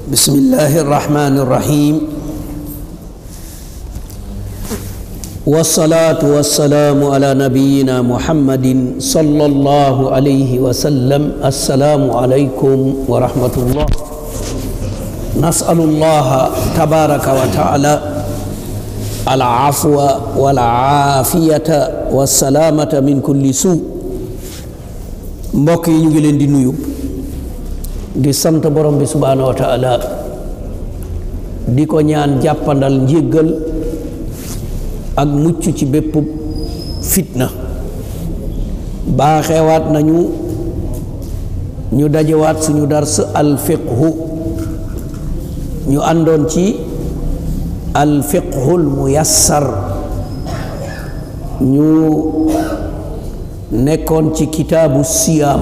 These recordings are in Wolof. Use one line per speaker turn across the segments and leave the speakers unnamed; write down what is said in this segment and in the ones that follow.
بسم الله الرحمن الرحيم والصلاة والسلام على نبينا محمد صلى الله عليه وسلم السلام عليكم ورحمة الله نسأل الله تبارك وتعالى العفو والعافية والسلامة من كل سوء mbokk yi ñu ngi leen di nuyu di sant borom bi subhaanahu wa taala di ko ñaan jàppandal njéggal ak mucc ci bépp fitna baaxewaat nañu ñu dajewaat suñu dars alfiqhu ñu àndoon ci alfiqhul muyassar ñu nekkoon ci kitaabu siyaam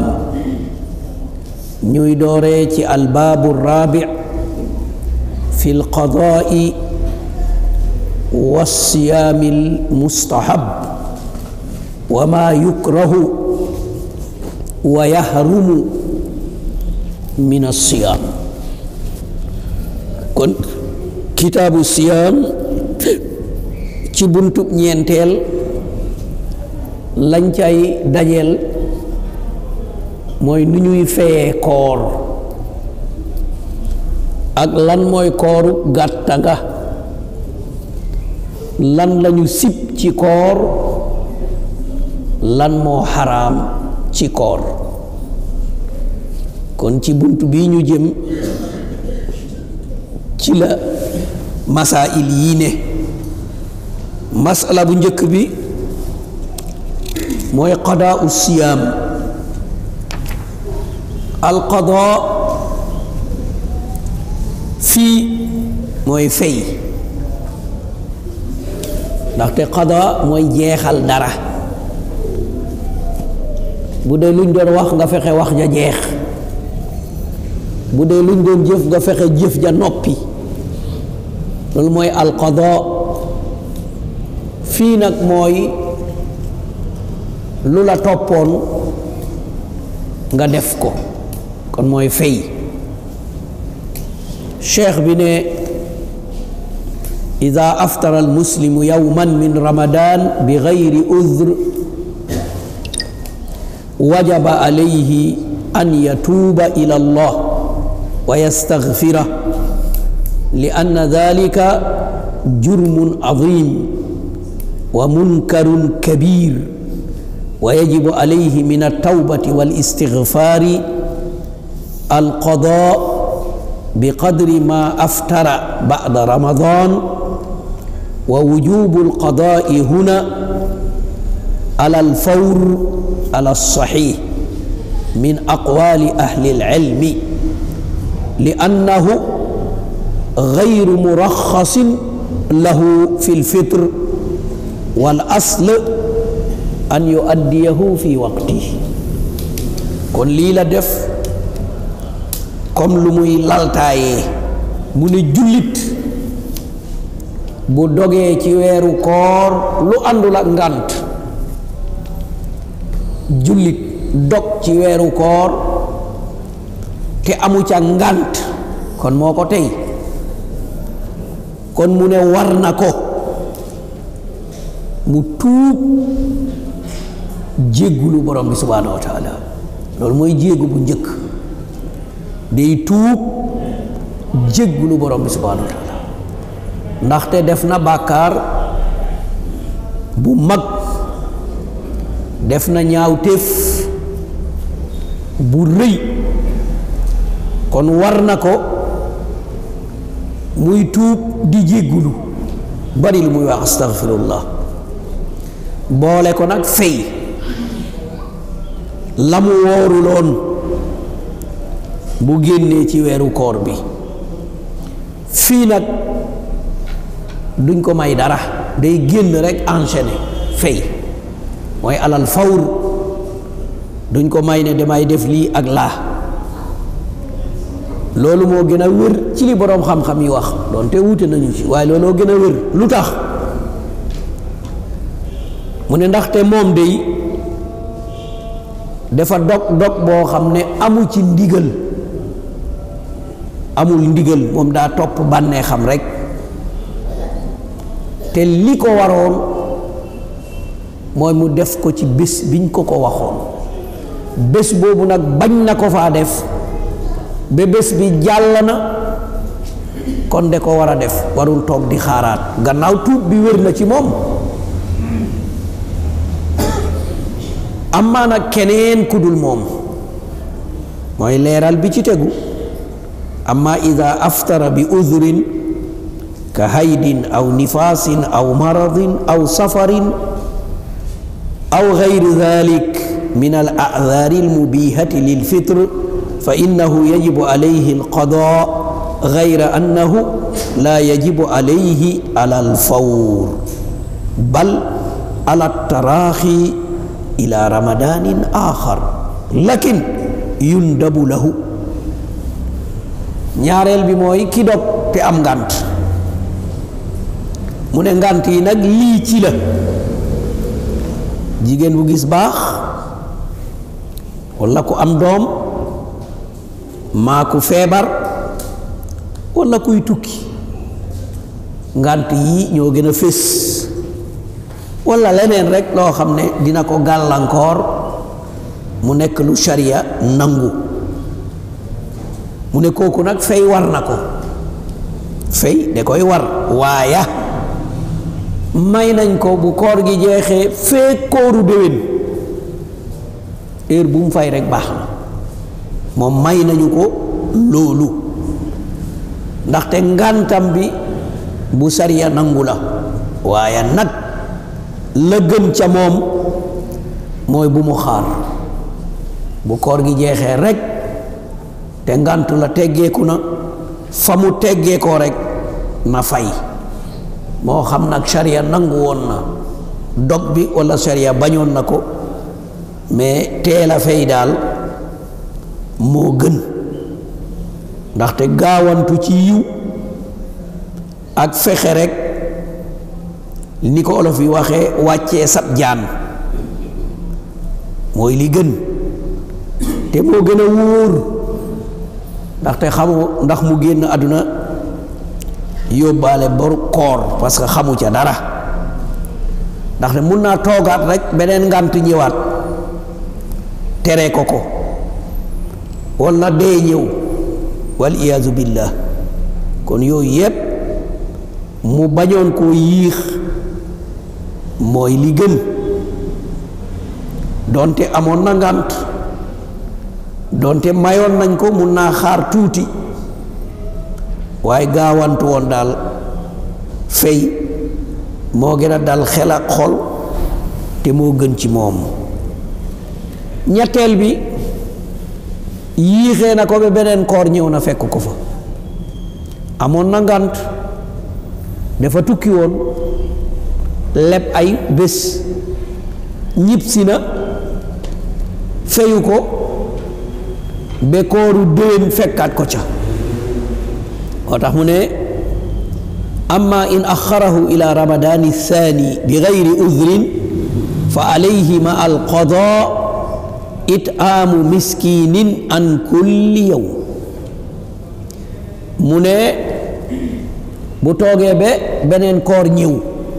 ñuy dooree ci albaabu raabi fi lqadaai wa siyaami almustahab wa maa yukrahu wa yahrumu min alsiyaam kon kitaabu siyaam ci buntub ñeenteel lañ cay dajeel mooy nu ñuy feyee koor ak lan mooy kooru gàtta nga lan lañu sib ci koor lan moo xaraam ci koor kon ci bunt bi ñu jëm ci la masail yii ne masala bu njëkk bi mooy qadaa siyaam alqadaa fii mooy fay ndaxte qadaa mooy jeexal dara bu dee luñ doon wax nga fexe wax ja jeex bu dee luñ doon jëf nga fexe jëf ja noppi loolu mooy alqadaa fii nag mooy lu la toppoon nga def ko kon mooy fay cheikh bi ne ida aftara almuslimu yawman min ramadan bi gayri udr wajaba alayhi an yatuuba ila allah wa yastaghfira li anna dhalika jurmun azim wa munkarun kabir ويجب عليه من التوبة والاستغفار القضاء بقدر ما أفتر بعد رمضان ووجوب القضاء هنا على الفور على الصحيح من أقوال أهل العلم لأنه غير مرخص له في الفطر والأصل an yu addiyahu fi waqti kon lii la def comme lu muy laltaayee mu ne jullit bu dogee ci weeru koor lu àndul ak ngànt jullit dog ci weeru koor te amu ca ngànt kon moo ko tey kon mu ne war na ko mu tuub jéggulu borom bi subhaanahu wa taala loolu mooy jéggu bu njëkk day tuub jéggulu borom bi subhaanahu wa taala ndaxte def na bàkkaar bu mag def na ñaawteef bu rëy kon war na ko muy tuub di jéggulu bari lu muy wax astaghfirullah boole ko nag fay la mu wooruloon bu génnee ci weeru koor bi fii nag duñ ko may dara day génn rek enchaîné fay mooy alal fawr duñ ko may ne damay def lii ak laa loolu moo gën a wér ci li boroom xam-xam yi wax doonte wuute nañu ci waaye looloo gën a wér lu tax mu ne ndaxte moom day dafa dog dog boo xam ne amu ci ndigal amul ndigal moom daa topp bànnee xam rek te li ko waroon mooy mu def ko ci bés biñ ko ko waxoon bés boobu nag bañ na ko faa def ba bés bi jàll na kon de ko war a def warul toog di xaaraat gannaaw tuub bi wér na ci moom amaa nag keneen ku dul moom mooy leeral bi ci tegu amma ida aftara bi udhrin ka haydin aw nifaasin aw maradin aw safarin aw gayri dalik min al a'dhaari al mubihati lil fitr fa innahu yajibu alayhi al qadaa gayra annahu la yajibu alayhi ala al fawr bal ala taraaxi ila ramadanin axar lakin yundabu lahu ñaareel bi mooy ki dog te am ngànt mu ne ngànt yi nag lii ci la jigéen bu gis baax walla ku am doom maa ku feebar walla kuy tukki ngànt yi ñoo gën a fés walla leneen rekk loo xam ne dina ko gàllankoor mu nekk lu sharia nangu mu ne kooku nag fay war na ko fay da koy war waaya may nañ ko bu koor gi jeexee fee kooru déwén heure bu mu fay rek baax na moom may nañu ko loolu ndaxte ngàntam bi bu sariya nangu la waaye nag la gën ca moom mooy bu mu xaar bu koor gi jeexee rek te ngànt la teggeeku na fa mu teggeekoo rek na fay moo xam nag sariya nangu woon na dog bi walla sariya bañoon na ko mais teel a fay daal moo gën ndaxte gaawantu ci yiw ak fexe rek ni ko olof yi waxee wàccee sab jaan mooy li gën te moo gën a wóor ndaxte xamu ndax mu génn àdduna yóbbaale boru koor parce que xamu ca dara ndaxte mun naa toogaat rek beneen ngànt ñëwaat tere ko ko walla dee ñëw wal iyaazu billah kon yooyu yépp mu bañoon koo yiix mooy li gën doonte amoon na ngànt doonte mayoon nañ ko mun naa xaar tuuti waaye gaawantu woon daal fay moo gën a dal xel ak xol te moo gën ci moom ñetteel bi yiixee na ko ba beneen koor ñëw na fekk ko fa amoon na ngànt dafa tukki woon leb ay bés ñibbisi na feyu ko ba kooru déwén fekkaat ko ca moo tax mu ne amma in axarahu ila ramadani thani bi gayri udrin fa alayhi ma alqada itaamu miskinin an kulli yawm mu ne bu toogee ba beneen koor ñëw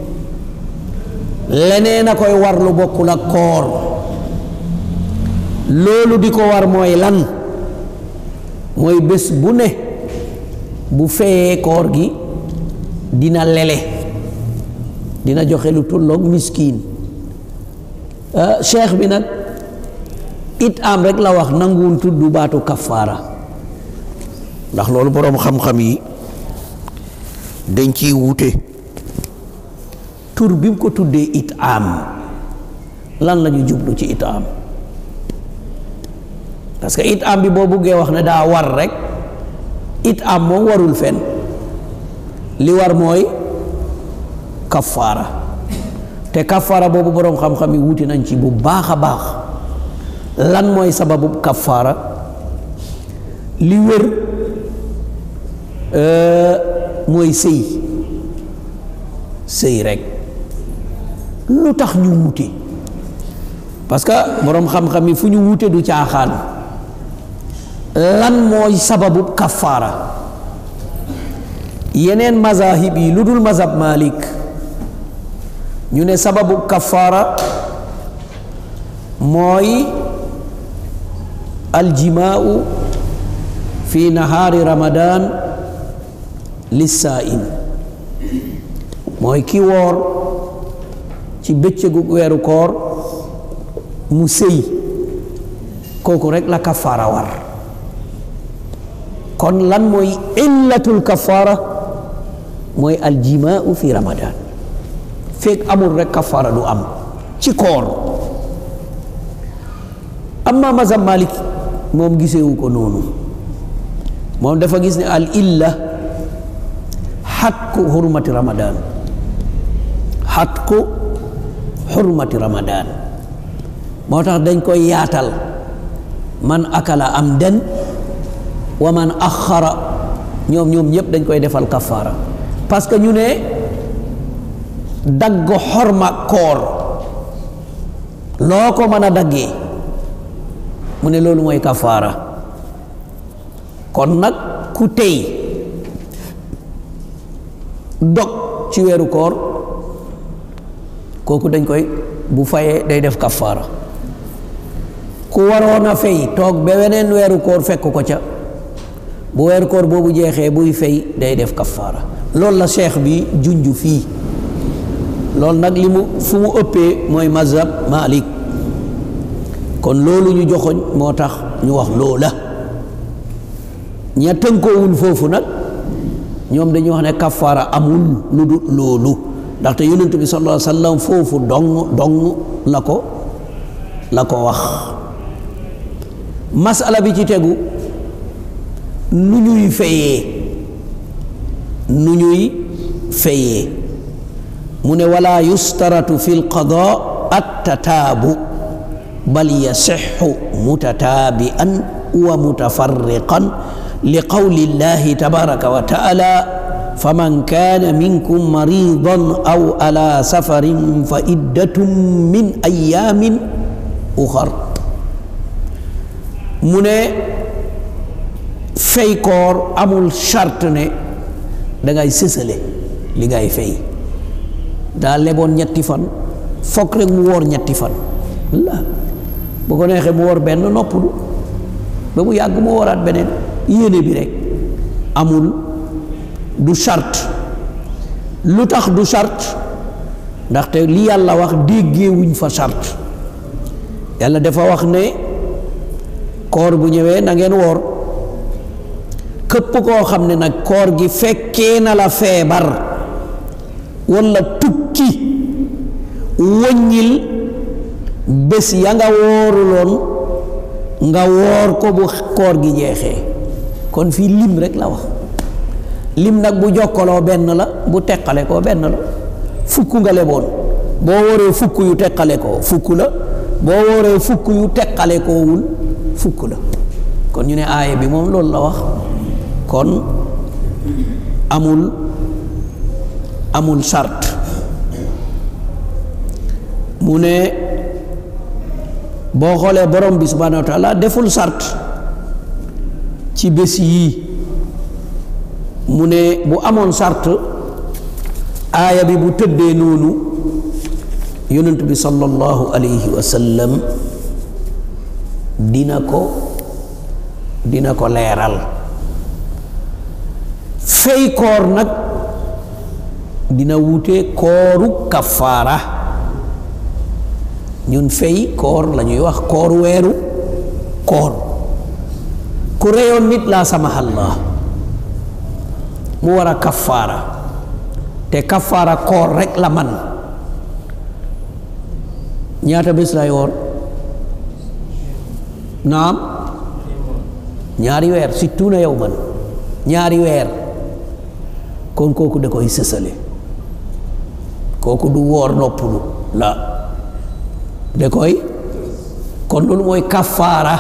leneen a koy war lu bokkul ak koor loolu di ko war mooy lan mooy bés bu ne bu feyee koor gi dina lele dina joxe lu tolloog miskiin cheikh bi nag it am rek la wax nanguwul tudd baatu kafaara ndax loolu boroom xam-xam yi dañ ciy wuute tur bi mu ko tuddee it am lan la ñu jublu ci it am parce que it am bi boo buggee wax ne daa war rek it am moom warul fen li war mooy kafaara te kafaara boobu boroom xam-xam yi wuti nañ ci bu baax a baax lan mooy sababu kafaara li wér mooy sëy sëy rek lu tax ñu wuute parce que boroom xam-xam yi fu ñu wuute du caaxaan lan mooy sababu kafaara yeneen mazahib yi lu dul mazhab malik ñu ne sababu kafaara mooy aljimaau fi nahaari ramadan lissaa'im mooy ki woor ci bëccëgu weeru koor mu sëy kooku rek la kafaara war kon lan mooy illatul kafaara mooy aljimaau fi ramadan fekk amul rek kafaara du am ci koor amma mazhab malik moom gisewu ko noonu moom dafa gis ne al illa xatku hurmati ramadan xatku hurmati ramadan moo tax dañ koy yaatal man akala am den wa man axara ñoom ñoom ñëpp dañ koy defal kafaara parce que ñu ne dagg xorma koor loo ko mën a daggee mu ne loolu mooy kafaara kon nag ku tey dog ci weeru koor kooku dañ koy bu fayee day def kafaara ku waroon a fay toog ba weneen weeru koor fekk ko ca bu weeru koor boobu jeexee buy fay day def kafaara loolu la cheikh bi junj fii loolu nag li mu fu mu ëppee mooy mazhab malik kon loolu ñu joxoñ moo tax ñu wax loola ña tënkoowul foofu nag ñoom dañuy wax ne kafaara amul lu dul loolu ndaxte yonent bi sallallahu alayhi wa sallam foofu dong dong la ko la ko wax masala bi ci tegu nu ñuy fayee nu ñuy fayee mu ne wala yustaratu fi lqada attataabu bal yasixu mutataabian wa mutafarriqan li qawli llahi tabaraka wa taala faman kaana minkum maridan aw ala safarin fa iddatun min ayaamin uxar mu ne fay koor amul charte ne dangay sësale li ngay fay daa leboon ñetti fan fokk rek mu woor ñetti fan la bu ko neexee mu woor benn noppalu ba mu yàgg mu wooraat beneen yéene bi rek amul du charte lu tax du charte ndaxte li yàlla wax déggee wuñ fa charte yàlla dafa wax ne koor bu ñëwee na ngeen woor këpp koo xam ne nag koor gi fekkee na la feebar walla tukki wëññil bés ya nga wooruloon nga woor ko bu koor gi jeexee kon fii lim rek la wax lim nag bu jokkaloo benn la bu teqale koo benn la fukk nga leboon boo wooree fukk yu teqale koo fukk la boo wooree fukk yu teqale koowul fukk la kon ñu ne aaya bi moom loolu la wax kon amul amul charte mu ne boo xoolee borom bi subhanahu wa taala deful charte ci bés yii mu ne bu amoon charte aaya bi bu tëddee noonu yonent bi sallallahu alayhi wa sallam dina ko dina ko leeral fay koor nag dina wute kooru kafaara ñun fay koor la ñuy wax koor weeru koor ku reyoon nit laa samahallah mu war a kafaara te kafaara koor rek la man ñaata bés lay woor naam ñaari weer sittuuna yow man ñaari weer kon kooku da koy sësale kooku du woor noppalu la da koy kon loolu mooy kafaara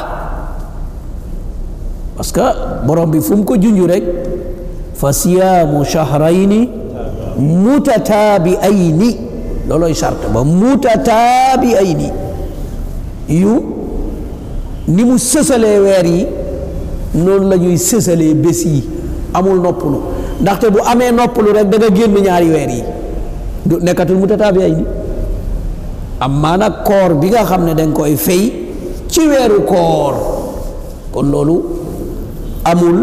parce que borom bi fu mu ko junju rek fa siyaamu shahrayni mutataabiayni loolooy charte ba mutataabiayni yu ni mu sësalee weer yi noonu la ñuy sësalee bés yi amul noppalu ndaxte bu amee noppalu rek da nga génn ñaari weer yi du nekkatul mutataabi ay ni amma nag koor bi nga xam ne danga koy fay ci weeru koor kon loolu amul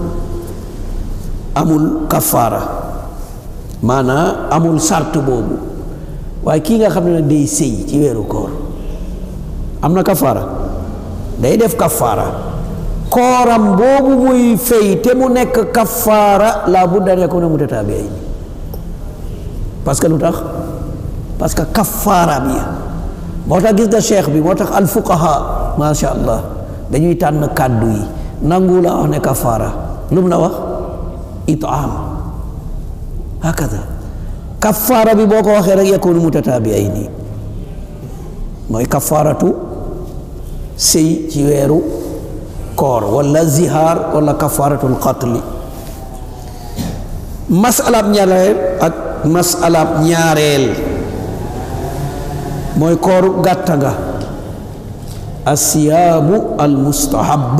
amul kafaara maanaa amul sart boobu waaye kii nga xam ne nag day sëy ci weeru koor am na kafaara day def kafaara kooram boobu muy fay te mu nekk kafaara laa budda an yakuna mutataabi'ayn parce que lu tax parce que kafaara bi moo tax gis nga cheikh bi moo tax alfuqaha macha allah dañuy tànn kàddu yi nangu la wax ne kafaara lu mu la wax itaam hakada kafaara bi boo ko waxee rek yakunu mutataabi'ayni mooy kafaaratu sëy ci weeru koor wala zihaar wala kafaaratul qatli masalaab ñaareel ak masalaab ñaareel mooy kooru gàtta nga asiyaamu almustahab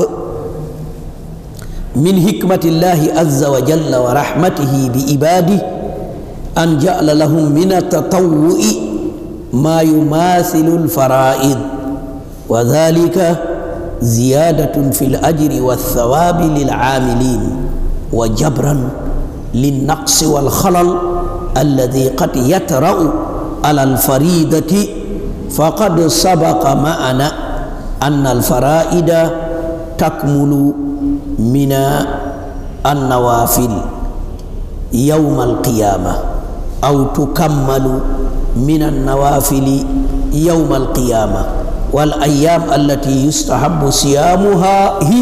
min hikmatillahi azza wa jalla wa rahmatihi bi ibadihi an ja'ala lahum min atatawwu'i ma yumathilu alfaraid wa dhalika ziyadatun fi alajri walthawabi lil'amilin wa jabran linnaqsi walkhalal alladhi qad yatra'u ala alfaridati faqad sabaqa ma'ana anna alfaraida takmulu min annawafil yawma alqiyama aw tukammalu min annawafili yawma alqiyama wal ayyam allati yustahabu siyaamuha hi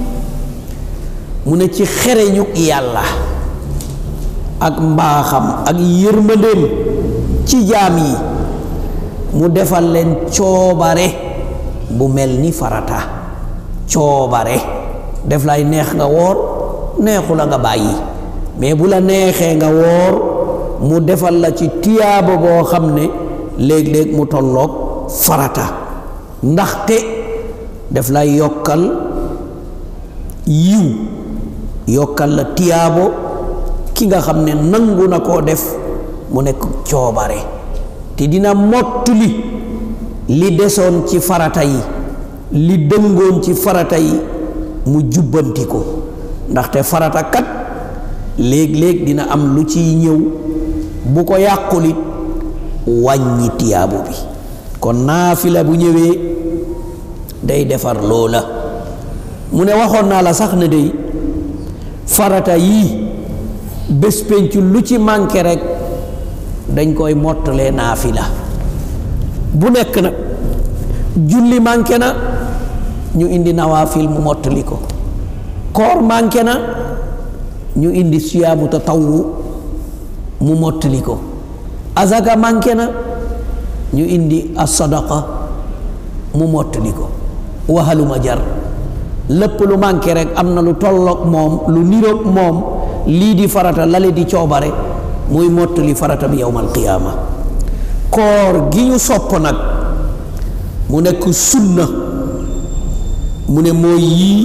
mu ne ci xereñu yàlla ak mbaaxam ak yërmandeem ci jaam yi mu defal leen coobare bu mel ni farata coobare def lay neex nga woor neexu la nga bàyyi mais bu la neexee nga woor mu defal la ci tiyaaba boo xam ne léeg-léeg mu tolloog farata ndaxte def lay yokkal yiw yokkal la tiyaabo ki nga xam ne nangu na koo def mu nekk coobare te dina mottuli li desoon ci farata yi li dëngoon ci farata yi mu jubbanti ko ndaxte farata kat léeg-léeg dina am lu ciy ñëw bu ko yàqulit wàññi tiyaabu bi kon naafila bu ñëwee day defar loola mu ne waxoon naa la sax ne day farata yii bés pencu lu ci manqué rek dañ koy mottalee naafila bu nekk nag julli manqué na ñu indi nawaafil mu mottali ko koor manqué na ñu indi siyaamu tatawwu mu mottali ko azaka manqué na ñu indi asadaqa mu mottali ko waxaluma jar lépp lu manqué rek am na lu tolloog moom lu niroog moom lii di farata lale di coobare muy mottali farata bi yowmal qiyaama koor gi ñu sopp nag mu nekk sunna mu ne mooy yii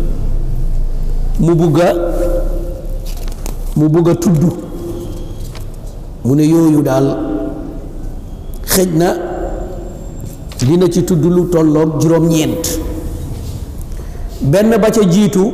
mu bugga mu bugga tudd mu ne yooyu daal xëj na dina ci tudd lu tolloog juróom-ñeent benn ba ca jiitu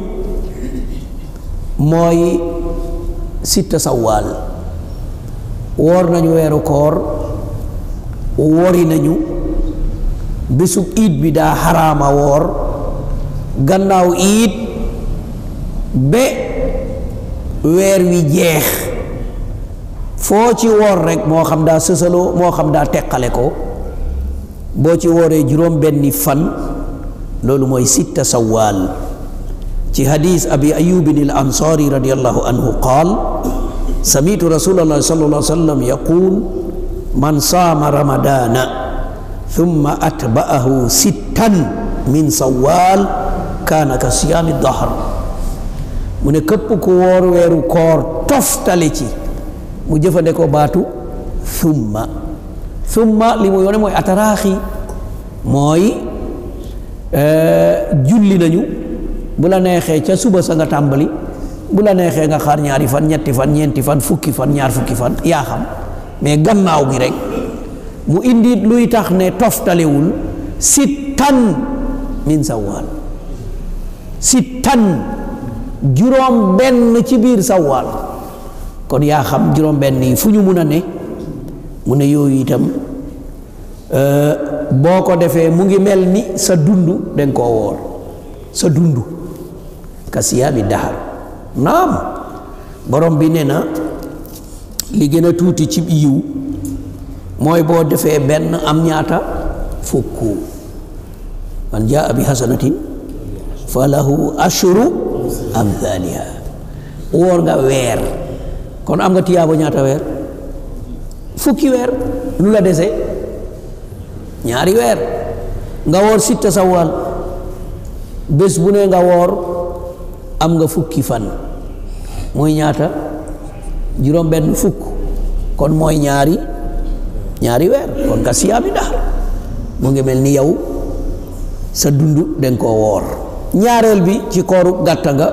mooy sitta sawaal woor nañu weeru koor wori nañu bésub iid bi daa xaraama woor gannaaw iid ba weer wi jeex foo ci woor rek moo xam daa sësaloo moo xam daa teqale ko boo ci wooree juróom benni fan loolu mooy sitta sawaal ci hadis abi ayubin al ansari radiallahu anhu qaal samitu rasulallah sallallahu alayhi wa sallam yaqul man saama ramadana thumma atba'ahu sittan min sawaal kaana ka siyaami dahr mu ne képp ku woor weeru koor toftale ci mu jëfandikoo baatu thumma thumma li mu yoone mooy ataraaxi mooy julli nañu bu la neexee ca suba sa nga tàmbali bu la neexee nga xaar ñaari fan ñetti fan ñeenti fan fukki fan ñaar fukki fan yaa xam mais gannaaw gi rek mu indi luy tax ne toftalewul sittan min sawaal sittan juróom benn ci biir sawaal kon yaa xam juróom benn yi fu ñu mun a ne mu ne yooyu itam boo ko defee mu ngi mel ni sa dund danga koo woor sa dund ka siyaami dahar naam borom bi ne na li gën a tuuti ci yiw mooy boo defee benn am ñaata fukk man jaa bi hasanatin fa lahu ashru amthaliha woor nga weer kon am nga tiyaabo ñaata weer fukki weer lu la dese ñaari weer nga woor sitta sawal bés bu ne nga woor am nga fukki fan mooy ñaata juróom benn fukk kon mooy ñaari ñaari weer kon ka siyaami daal mu ngi mel ni yow sa dund danga koo woor ñaareel bi ci kooru gàtta nga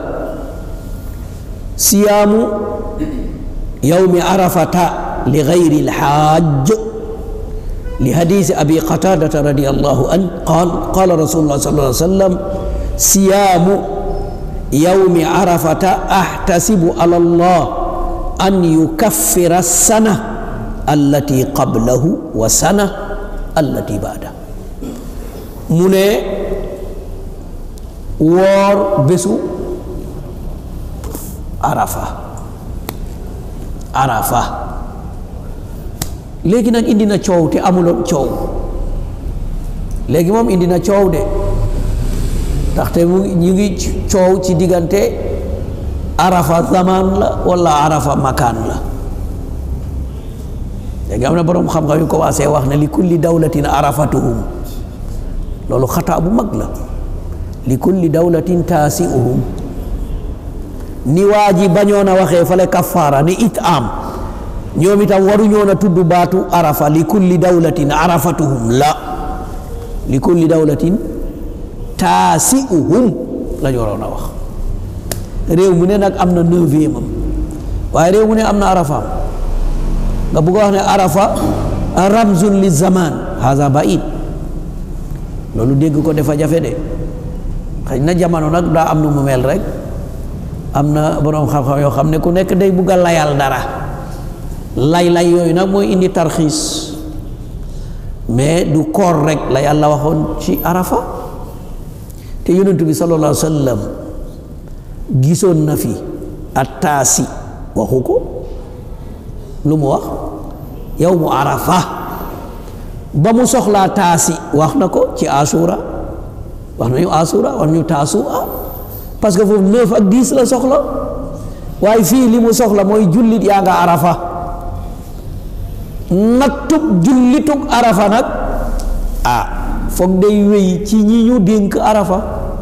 siyaamu yawmi arafata li gayri lxaaj li hadisi abi qatadata radiallahu an qaal qaala rasulullah sallallahu alayhi wa sallam siyaamu yawmi arafata ahtasibu ala allah an yukaffira sana allati qablahu wa sana allati baada mu ne woor bésu arafa arafa léegi nag indi na coow te amuloon coow léegi moom indi na coow de ndaxte mu ñu ngi coow ci diggante arafa zaman la wala arafa makaan la léegi am na boroom xam-xam yu commencé wax ne li kulli dawlatin arafatuhum loolu xataa bu mag la li kulli dawlatin taasiuhum ni waa ji bañoon a waxee fale kafaara ni it am ñoom itam waruñoon a tudd baatu arafa li kulli dawlatin arafatuhum la li kulli dawlatin taasiuhum la ñu waroon a wax réew mu ne nag am na neuvième am waaye réew mu ne am na arafaam nga bëgg a wax ne arafa ramzun li zaman haza baid loolu dégg ko dafa jafe de xëy na jamono nag daa am nu mu mel rek am na boroom xam-xam yoo xam ne ku nekk day bugg a layal dara lay-lay yooyu nag mooy indi tarxiis mais du koor rek la yàlla waxoon ci arafa te yonent bi sallallahu alayhi wa sallam gisoon na fi attaasi waxu ko lu mu wax yow mu arafa ba mu soxlaa taasi wax na ko ci asura wax nañu asura wax nañu taasua parce que foofu neuf ak dix la soxla waaye fii li mu soxla mooy jullit yaa nga arafa nattub jullitug arafa nag ah foog day wéy ci ñi ñu dénk arafa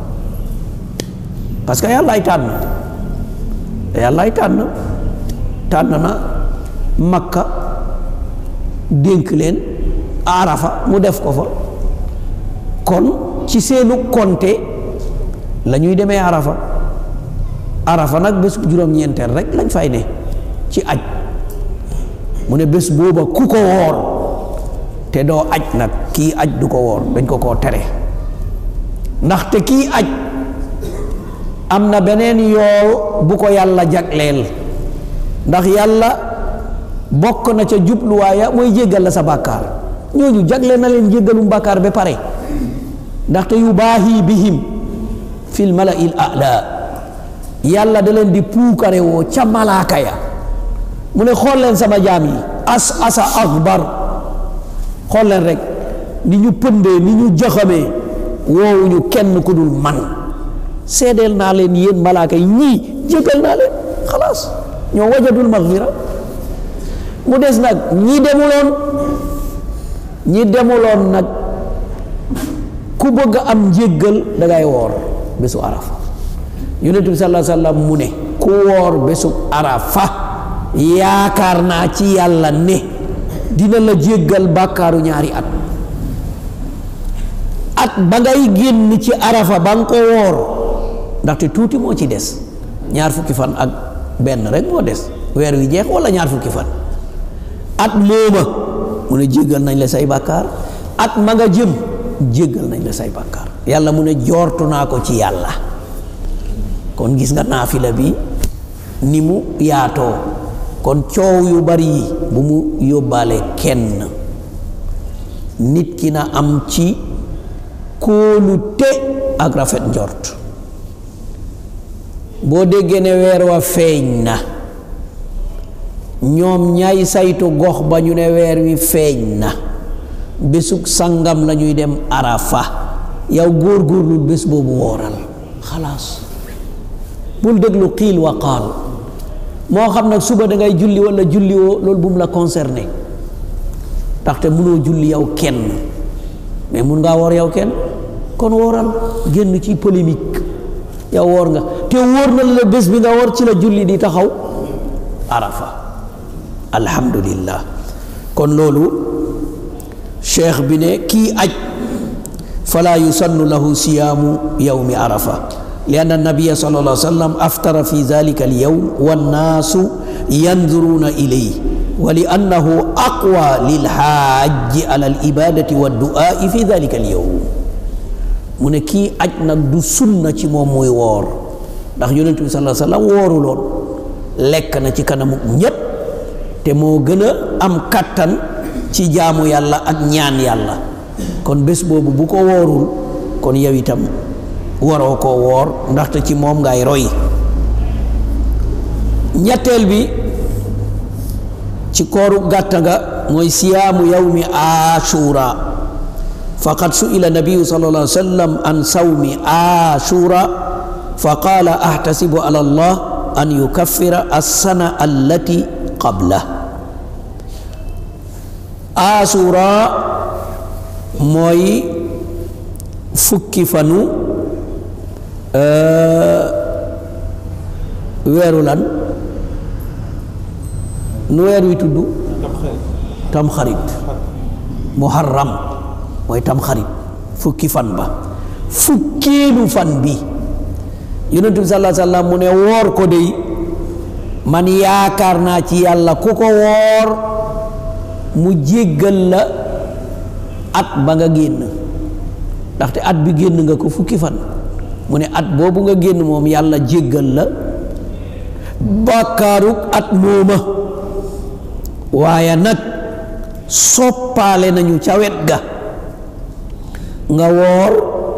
parce que yàllaay tànn yàllaay tànn tànn na makka dénk leen arafa mu def ko fa kon ci seenu konte la ñuy demee arafa arafa nag bés juróom-ñeenteel rek lañ fay ne ci aj mu ne bés booba ku ko woor te doo aj nag kii aj du ko woor dañ ko koo tere ndaxte kii aj am na beneen yool bu ko yàlla jagleel ndax yàlla bokk na ca jubluwaaya mooy jéggal la sa bàkkaar ñooñu jagleel na leen jéggalum bàkkaar ba pare ndaxte yu baahi bihim fil mala'il a'la yàlla da leen di puukare woo ca malaaka ya mu ne xool leen sama jaam yi as asa akbar xool leen rek ni ñu pëndee ni ñu jaxamee woowuñu kenn ku dul man seedeel naa leen yéen malaaka yi ñii jéggal naa leen xalaas ñoo wajadul magfira mu des nag ñi demuloon ñi demuloon nag ku bëgg am njéggal da ngay woor bésu arafa yonent bi sallallahu alayhi wa sallam mu ne ku woor bésu arafa yaakaar naa ci yàlla ne dina la jéggal bàkkaaru ñaari at at ba ngay génn ci arafa ba nga ko woor ndaxte tuuti moo ci des ñaar fukki fan ak benn rek moo des weer wi jeex wala ñaar fukki fan at mooma mu ne jéggal nañ la say bàkkaar at ma nga jëm jéggal nañ la say bàkkaar yàlla mu ne joortu naa ko ci yàlla kon gis nga naafila bi ni mu yaatoo kon coow yu bari yi bu mu yóbbaale kenn nit ki na am ci kóolute ak rafet njort boo déggee ne weer wa feeñ na ñoom ñay saytu gox ba ñu ne weer wi feeñ na bésug sangam la ñuy dem arafa yow góor-góorlu bés boobu wooral xalaas bul déglu xiil wa qaal moo xam nag suba da ngay julli wala julli woo loolu bu mu la concerné ndaxte mënoo julli yow kenn mais mun ngaa woor yow kenn kon wooral génn ci polémique yow woor nga te wóor na la bés bi nga woor ci la julli di taxaw arafa alhamdulillah kon loolu cheikh bi ne kii aj fala yusannu lahu siyaamu yawmi arafa li anna nabiya sallallahu alayhi wa sallam aftara fi dalika alyawm wannaasu yanzuruna ilayhi wa li annahu aqwa lilhaaji ala alibadati waddu'ai fi dalika alyawm mu ne kii aj nag du sunna ci moom muy woor ndax yonent bi sallallahu alayhi wa sallam wooruloon lekk na ci kanamu ñépp te moo gën a am kattan ci jaamu yàlla ak ñaan yàlla kon bés boobu bu ko woorul kon yow itam waroo koo woor ndaxte ci moom ngay roy ñetteel bi ci kooru gàtta nga mooy siyaamu yawmi ashura faqad su'ila nabiyu sallallahu alayhi wa sallam an sawmi ashura fa qaala ahtasibu ala allah an yukaffira as-sana allati qabla ashura mooy fukki fanu weeru lan nu weer wi tudd tamxarit muharram mooy tamxarit fukki fan ba fukkeelu fan bi yonent bi sallallahu alayhi wa sallam mu ne woor ko dey man yaakaar naa ci yàlla ku ko woor mu jéggal la at ba nga génn ndaxte at bi génn nga ko fukki fan mu ne at boobu nga génn moom yàlla jéggal la bàkkaaruk at mooma waaye nag soppaale nañu ca wet ga nga woor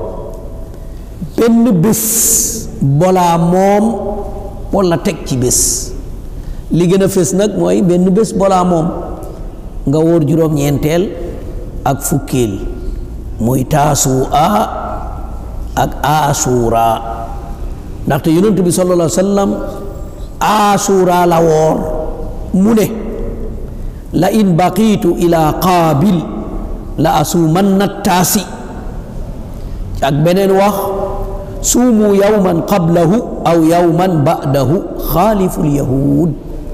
benn bés bolaa moom walla teg ci bés li gën a fés nag mooy benn bés bolaa moom nga woor juróom-ñeenteel ak fukkeel muy taasu'a ak asura ndaxte yonent bi sallallahu alayhi wa sallam asura la woor mu ne la in baqiitu ila qaabil la asuumanna taasi ak beneen wax suumu yawman qablahu aw yawman ba'dahu xaaliful yahud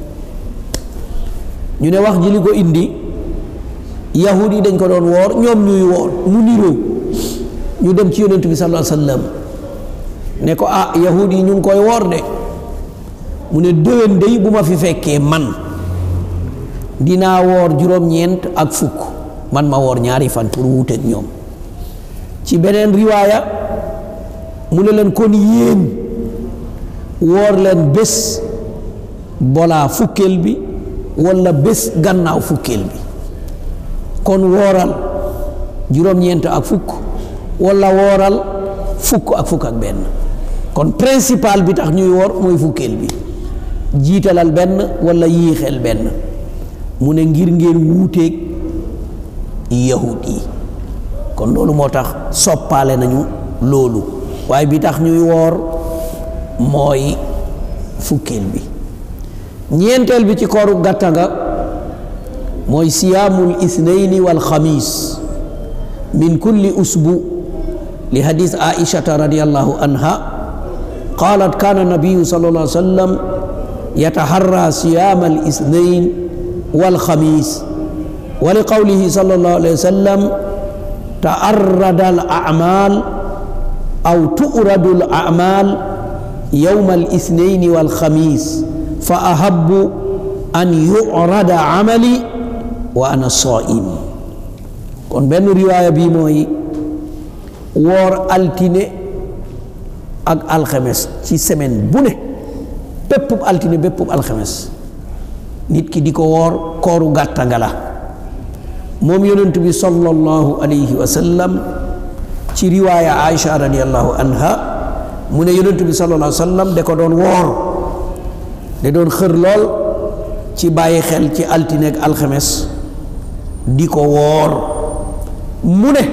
ñu ne wax ji li ko indi yahud yi dañ ko doon woor ñoom ñuy woor mu niroo ñu dem ci yonent bi sallallahu alayhi wa sallam ne ko ah yahud yi ñu ngi koy woor de mu ne déwén day bu ma fi fekkee man dinaa woor juróom-ñeent ak fukk man ma woor ñaari fan pour wuuteeg ñoom ci beneen riwaaya mu ne leen kon yéen woor leen bés bolaa fukkeel bi walla bés gannaaw fukkeel bi kon wooral juróom-ñeent ak fukk walla wooral fukk ak fukk ak benn kon principal bi tax ñuy woor mooy fukkeel bi jiitalal benn walla yiixeel benn mu ne ngir ngeen wuuteeg yahud yi kon loolu moo tax soppaale nañu loolu waaye bi tax ñuy woor mooy fukkeel bi ñeenteel bi ci kooru gàtta nga mooy siyaamul isnayni wal xamis min kulli usbu li hadis aishata radiallahu anha qalat kana nabiyu sallallahu alayhi wa sallam yataharra siyama al isnayn wal xamis wa li qawlihi sallallahu alayhi wa sallam taarrada al amal aw tu'radu al amal yowma al ithnaini wal xamis fa ahabu an yurada amali wa ana saim kon benn riwaaya bii mooy woor altine ak alxemes ci semaine bu ne béppub altine béppub alxemes nit ki di ko woor kooru gàtta nga la moom yonent bi sallallahu alayhi wa sallam ci riwaaya Aïcha radiallahu anha mu ne yonent bi sallallahu alayhi wa sallam da ko doon woor da doon xër lool ci bàyyi xel ci altine ak alxemes di ko woor mu ne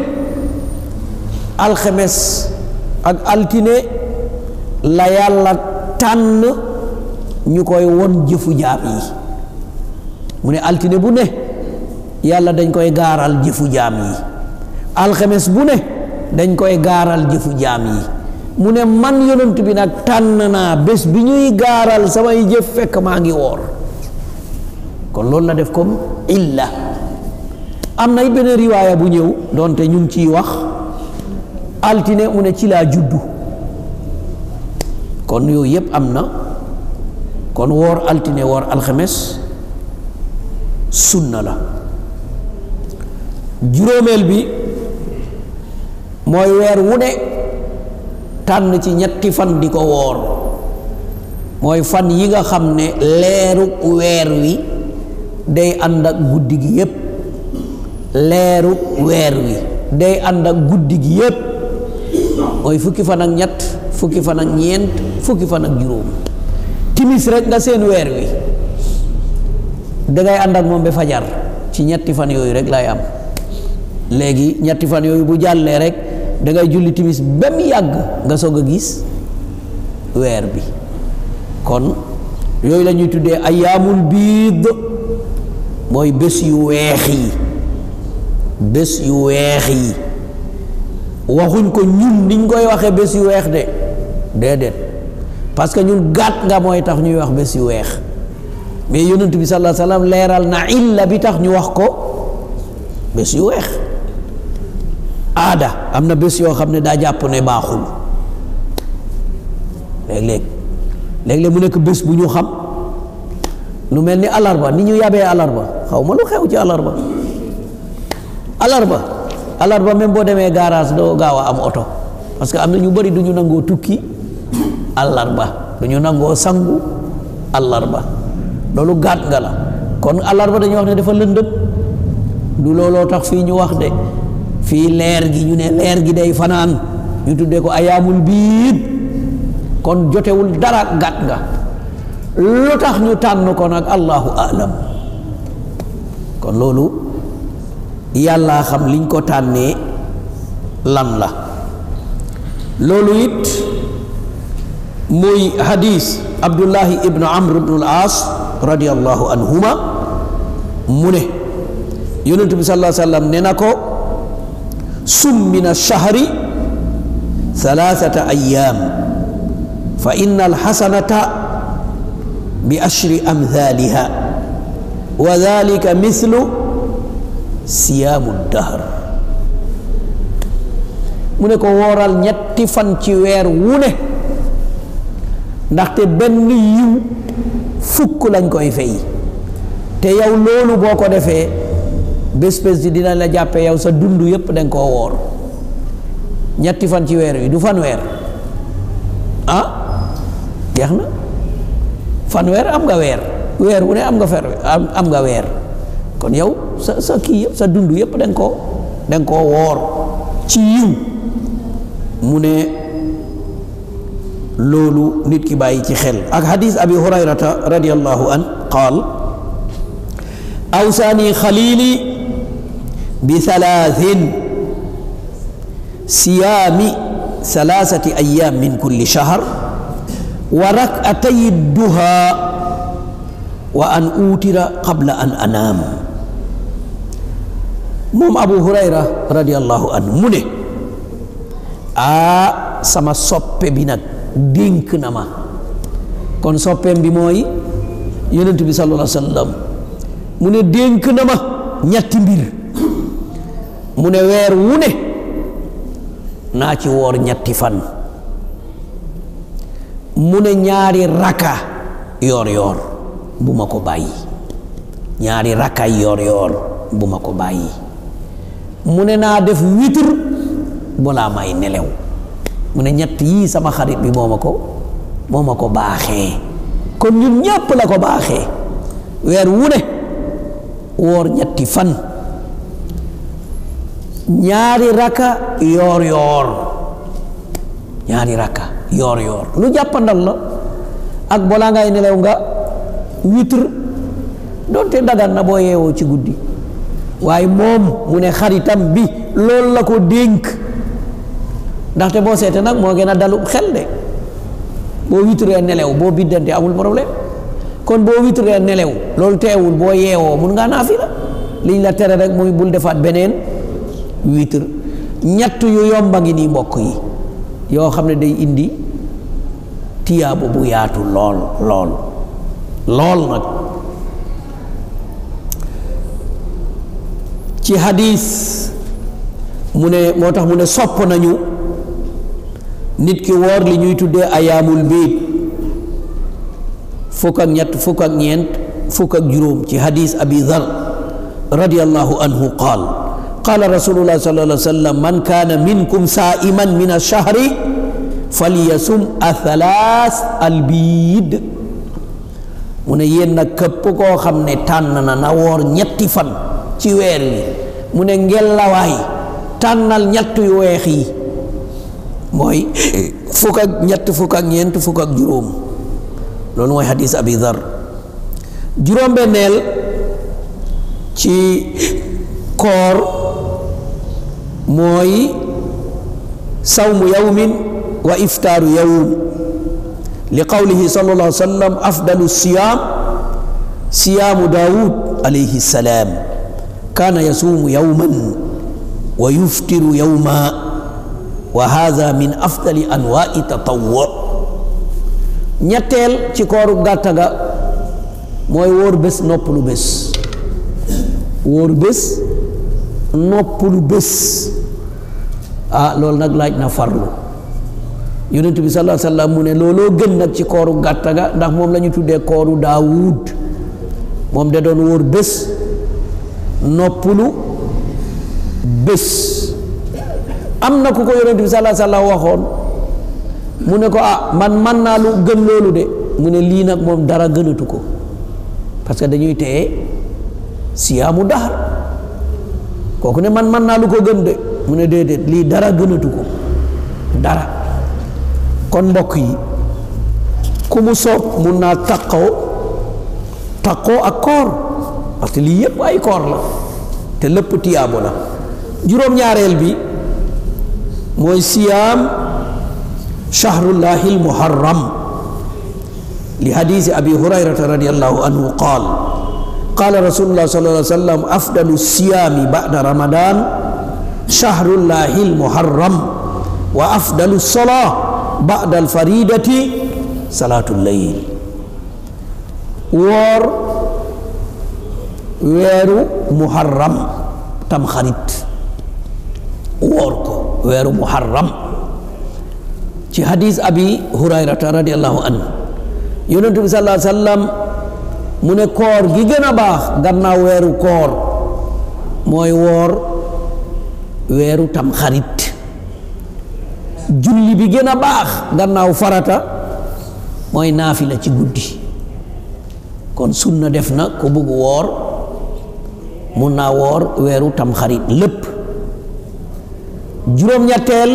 alxemes ak altine la yàlla tànn ñu koy won jëfu jaam yi mu ne altine bu ne yàlla dañ koy gaaral jëfu jaam yi alxemes bu ne dañ koy gaaral jëfu jaam yi mu ne man yonent bi nag tànn naa bés bi ñuy gaaral samay jëf fekk maa ngi woor kon loolu la def comme illa am na benn riwaaya bu ñëw doonte ñu ngi ciy wax altine mu ne ci laa juddu kon yooyu yépp am na kon woor altine woor alxemes sunna la juróomeel bi mooy weer wu ne tànn ci ñetti fan di ko woor mooy fan yi nga xam ne leeru weer wi day ànd ak guddi gi yépp leeru weer wi day ànd ak guddi gi yépp mooy fukki fan ak ñett fukki fan ak ñeent fukki fan ak juróom timis rek nga seen weer wi dangay ànd ak moom ba fajar ci ñetti fan yooyu rek lay am léegi ñetti fan yooyu bu jàllee rek dangay julli timis ba mu yàgg nga soog a gis weer bi kon yooyu la ñuy tuddee ayaamul biid mooy bés yu weex yi bés yu weex yi waxuñ ko ñun niñ koy waxee bés yu weex de déedéet parce que ñun gàtt nga mooy tax ñuy wax bés yu weex mais yonent bi sallallahu alayhi wasallam leeral na illa bi tax ñu wax ko bés yu weex aada am na bés yoo xam ne daa jàpp ne baaxul léeg-léeg léeg-léeg mu nekk bés bu ñu xam lu mel ni alarba ni ñu yabee alarba xaw ma lu xew ci alarba alarba alarba même boo demee garage doo gaaw a am oto parce que am na ñu bëri du ñu nangoo tukki alarba du ñu nangoo sangu alarba loolu gàtt nga la kon alarba dañuy wax ne dafa lëndëm du looloo tax fii ñu wax de fii leer gi ñu ne leer gi day fanaan ñu tuddee ko ayaamul biid kon jotewul dara gàtt nga lu tax ñu tànn ko nag allahu alam kon loolu yàlla xam liñ ko tànnee lan la loolu it muy hadis abdullahi ibnu amr ibnu al as radiallahu anhuma mu ne yonentu bi sallallahu alayhi wa sallam ne na ko sum min alshahri thalathata ayam fa inna alxasanata bi ashri amthaliha wa dhalika mithlu siyaamu dahr mu ne ko wooral ñetti fan ci weer wu ne ndaxte benn yiw fukk lañ koy fay te yow loolu boo ko defee bés bés di dina la jàppe yow sa dund yépp danga koo woor ñetti fan ci weer wi du fan weer ah jeex na fan weer am nga weer weer wu ne am nga fer am nga weer kon yow sa sa kii yëpp sa dund yëpp da nga koo da nga koo woor ci yiw mu ne loolu nit ki bàyyi ci xel ak hadis abi hurayrata radiallahu an qaal awsaani xalili bi thalathin siyaami thalathati ayam min kulli shahr wa rak'atay duha wa an utira qabla an anaam moom abu hurayra radiallahu anhu mu ne aa sama soppe bi nag dénk na ma kon soppeem bi mooy yonent bi sallallahu alayhi wa sallam mu ne dénk na ma ñetti mbir mu ne weer wu ne naa ci woor ñetti fan mu ne ñaari raka yoor yoor bu ma ko bàyyi ñaari raka yoor yoor bu ma ko bàyyi mu ne naa def witr balaa may nelew mu ne ñett yii sama xarit bi moo ma ko moo ma ko baaxee kon ñun ñépp la ko baaxee weer wu ne woor ñetti fan ñaari raka yoor yoor ñaari raka yoor yoor lu jàppandal la ak balaa ngay nelew nga witr doonte dagan na boo yeewoo ci guddi waaye moom mu ne xaritam bi loolu la ko dénk ndaxte boo seete nag moo gën a dalu xel de boo witree nelew boo biddante amul problème kon boo witree nelew loolu teewul boo yeewoo mun ngaa naafila liñ la tere rek muy bul defaat beneen witr ñett yu yomba ngi nii mbokk yi yoo xam ne day indi tiyaabu bu yaatu lool lool lool nag ci hadis mu ne moo tax mu ne sopp nañu nit ki woor li ñuy tuddee ayaamul biid fukk ak ñett fukk ak ñeent fukk ak juróom ci hadis abi dhar radiallahu anhu qaal qaala rasulullah sallallahu alayhi wa sallam man kaana minkum saa'iman min ash-shahri falyasum athalaas albiid mu ne yéen nag képp koo xam ne tànn na na woor ñetti fan ci weer wi mu ne ngelawaay tànnal ñett yu weex yi mooy fukk ak ñett fukk ak ñeent fukk ak juróom loolu mooy hadis abi dhar juróom-benneel ci koor mooy sawmu yawmin wa iftaaru yawm li qawlihi sallallahu alayhi wa sallam afdalu siyaam siyaamu daawud alayhi salaam kaana yasuumu yawman wa yuftiru yawma wa haada min afdali anwaai tatawwu ñetteel ci kooru gàtta ga mooy wóor bés noppalu bés wóor bés noppalu bés ah loolu nag laaj na farlu yonent bi sallallahu alayhi wa sallam mu ne looloo gën nag ci kooru gàtta ga ndax moom la ñu tuddee kooru daawud moom da doon wóor bés noppalu bés am na ku ko yonent bi sallallahu alayhi wa sallam waxoon mu ne ko ah man man naa lu gën loolu de mu ne lii nag moom dara gënatu ko parce que dañuy téye siyaamu daxar kooku ne man man naa lu ko gën de mu ne déedéet lii dara gënatu ko dara kon mbokk yi ku mu soob mun naa taqoo taqoo ak koor parce que lii yépp ay koor la te lépp tiyaabo la juróom-ñaareel bi mooy siyaam shahrullahi almuharram li hadisi abi hurayrata radiallahu anhu qaal qaala rasulullah sallallahu alayhi wa sallam afdalu siyaami ba'da ramadan shahrullahi almuharram wa afdalu salaa ba'da alfaridati salaatu layl woor weeru muharram tam xarit woor ko weeru muharram ci hadis abi hurayrata radiallahu anhu yonentu bi sallallahu alayhi wa sallam mu ne koor gi gën a baax gannaaw weeru koor mooy woor weeru tam xarit julli bi gën a baax gannaaw farata mooy naafila ci guddi kon sunna def na ku bugg woor mun naa woor weeru tam xarit lépp juróom-ñetteel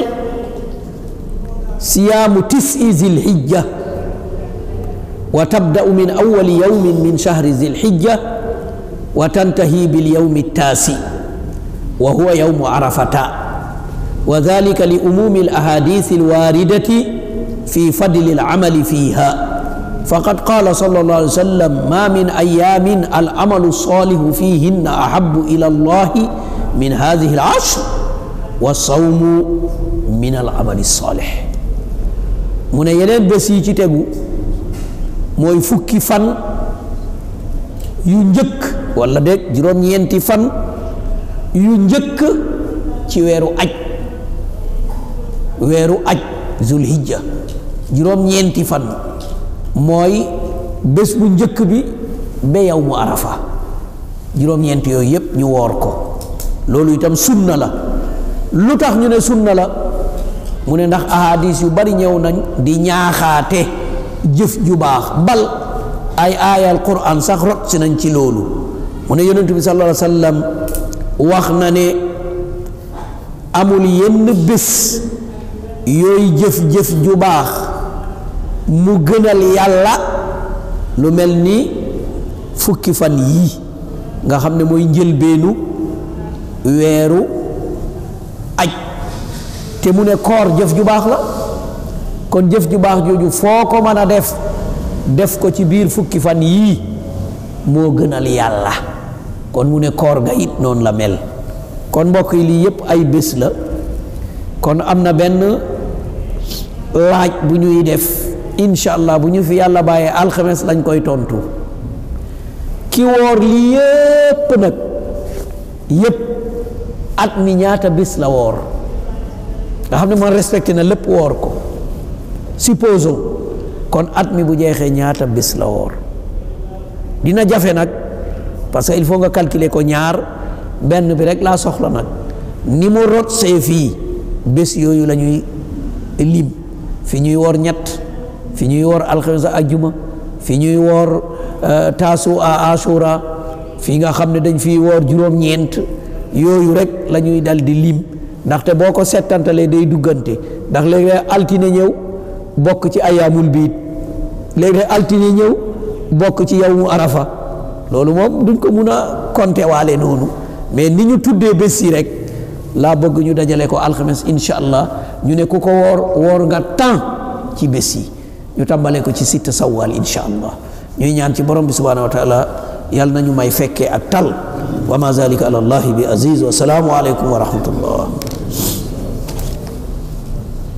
siyaamu tisi zilhijja wa tabda'u min awwali yawmin min shahri zilhijja wa tantahi bil yawmi taasi wa huwa yawmu arafata wa dhalika li umumi al ahadith al waridati fi fadli al amali fiha فقد قال صلى الله عليه وسلم ما من أيام العمل الصالح فيهن أحب إلى الله من هذه العشر والصوم من العمل الصالح mu ne yeneen bés yi ci tegu mooy fukki fan yu njëkk walla de juróom-ñeenti fan yu njëkk ci weeru aj weeru aj zulhijja juróom-ñeenti fan mooy bés bu njëkk bi ba yow mu arafa juróom-ñeenti yooyu yépp ñu woor ko loolu itam sunna la lu tax ñu ne sunna la mu ne ndax ahadis yu bari ñëw nañ di ñaaxaate jëf ju baax bal ay aayal quran sax rot si nañ ci loolu mu ne yonent bi sallallahu alayhi wa sallam wax na ne amul yenn bés yooyu jëf-jëf ju baax mu gënal yàlla lu mel ni fukki fan yii nga xam ne mooy njëlbeenu weeru aj te mu ne koor jëf ju baax la kon jëf ju baax jooju foo ko mën a def def ko ci biir fukki fan yii moo gënal yàlla kon mu ne koor ga it noonu la mel kon mbokk yi lii yépp ay bés la kon am na benn laaj bu ñuy def incha allah bu ñu fi yàlla bàyyee alxames lañ koy tontu ki woor lii yépp nag yépp at mi ñaata bés la woor nga xam ne man respecté na lépp woor ko supposons kon at mi bu jeexee ñaata bés la woor dina jafe nag parce que il faut nga calculer ko ñaar benn bi rek laa soxla nag ni mu rot see fii bés yooyu la ñuy lim fi ñuy woor ñett fi ñuy woor alxames ak ajjuma fi ñuy woor taasu a ashura fi nga xam ne dañ fiy woor juróom-ñeent yooyu rek la ñuy dal di lim ndaxte boo ko settantalee day duggante ndax léeg-léeg altine ñëw bokk ci ayaamul biit léeg-léeg altine ñëw bokk ci yawmu arafa loolu moom duñ ko mun a compter waale noonu mais ni ñu tuddee bés yi rek laa bëgg ñu dajale ko alxames incha allah ñu ne ku ko woor woor nga temps ci bés yi ñu tàmbalee ko ci sitta sawwal incha allah ñuy ñaan ci borom bi subhanahu wa taala yàlla nañu may fekkee ak tal wa ma zalika ala allahi bi aziz wa salaamu aleykum wa rahmatullah